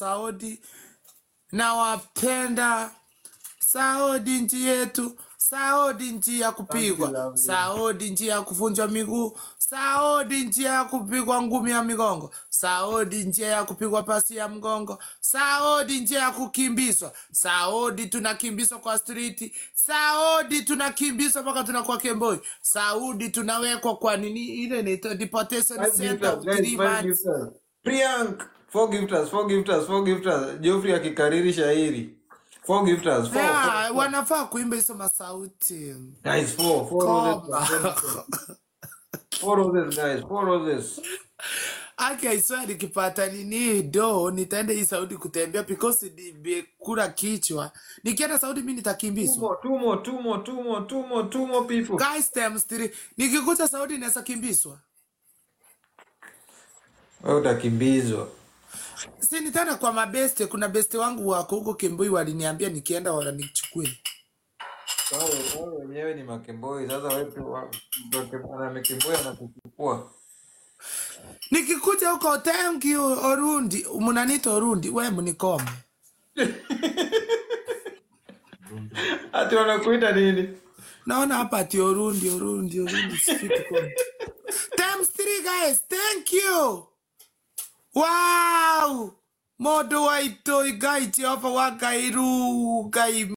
Saudi, nawapenda Saudi nchi yetu, Saudi nchi ya Thank you, kupigwa, lovely. Saudi nchi ya kuvunjwa miguu, Saudi nchi ya kupigwa ngumi ya migongo, Saudi nchi ya kupigwa pasi ya mgongo, Saudi nchi ya kukimbizwa, Saudi tunakimbizwa kwa streeti, Saudi tunakimbizwa mpaka tunakuwa kemboi, Saudi tunawekwa kwa nini ile inaitwa deportation Five center gifters, of guys, three five months. gifters. Priyank, four gifters, four gifters, four gifters. Geoffrey akikariri shairi. Four gifters, four, four, Yeah, four. wanafaa kuimba hizo masauti. Guys, four, four roses, Koma. four roses. Four roses, guys, four roses. Aki aiswa nikipata nini do nitaenda hii Saudi kutembea because nimekula kichwa. Nikienda Saudi mimi Two nitakimbizwa. more, two more, two more, two more, two more, two more people. Guys times three. Nikikuja Saudi naweza kimbizwa. Wewe utakimbizwa. Si nitaenda kwa mabeste, kuna beste wangu wako huko Kemboi waliniambia nikienda wananichukue. Wewe wewe wenyewe ni makemboi. Sasa wewe tu wa- mtu ana makemboi anakuchukua. Nikikuja huko thank you Orundi, mnaniita Orundi, wewe mnikome. Ati wanakuita nini? Naona hapa ati Orundi, Orundi, Orundi sifiki kwa. Times three guys, thank you. Wow! Modo waito igai Jehova wa Gairu, Gai